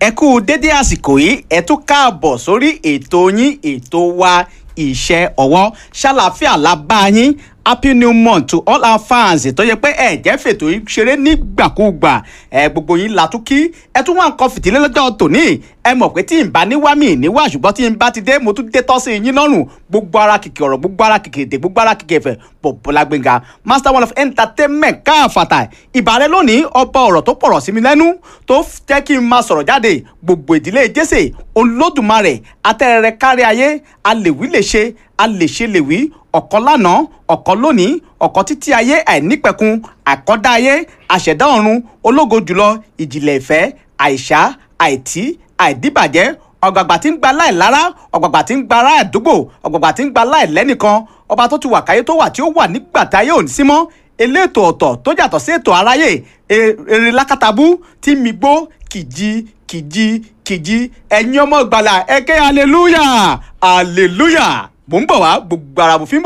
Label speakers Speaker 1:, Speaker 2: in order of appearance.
Speaker 1: ẹ kú dédé àsìkò yìí ẹ tún káàbọ̀ sórí ètò yín ètò wa iṣẹ́ ọwọ́ ṣàlàáfíà la bá yín happy new month to all our fans tó yẹ pé ẹ jẹ́ fètò yìí ṣeré nígbàkúgbà ẹ gbogbo yín la tún kí ẹ tún wá nǹkan fìdílé lọ́jọ́ tòní ẹ mọ̀ pé tí n bá níwá mi níwá ṣùgbọ́n tí n bá ti dé mo tún dé tọ́ sí yín lọ́rùn gbogbo ara kìkì ọ̀rọ̀ gbogbo ara kìkì èdè gbogbo ara kìkì ẹ̀fẹ̀ Bọ́lá Gbénga master one of entertainment káàfàtà ìbàrẹ̀ lónìí ọba ọ̀rọ̀ tó pọ̀rọ̀ sí mi lẹ́nu tó jẹ́ kí n máa sọ̀rọ̀ jáde gbogbo ìdílé jésè olódùmarè atẹ́rẹrẹ kárí ayé alèwí lè ṣe alèṣe lè wí ọ̀kan lánàá ọ̀kan lónìí ọ̀kan títí ayé àìnípẹ̀kun àkọ́dá ayé àṣẹ̀dá ọ̀run ológo jùlọ ìjìnlẹ̀ ìfẹ́ àìṣá àìtí àìdíbàjẹ́ ọ̀gbàgbà tí ń gba láì lára ọ̀gbàgbà tí ń gba ará àdúgbò ọ̀gbàgbà tí ń gba láì lẹ́nìkan ọba tó ti wà káyé tó wà tí ó wà nígbà táyé ò ní sí mọ́ elétò ọ̀tọ̀ tó yàtọ̀ sí ètò aráyé eré lákàtàbú tí mi gbó kìjì kìjì kìjì ẹ̀yin ọmọ ìgbàlà ẹ ké hallelujah hallelujah mò ń bọ̀ wá gbogbo ara mo fi ń bọ̀.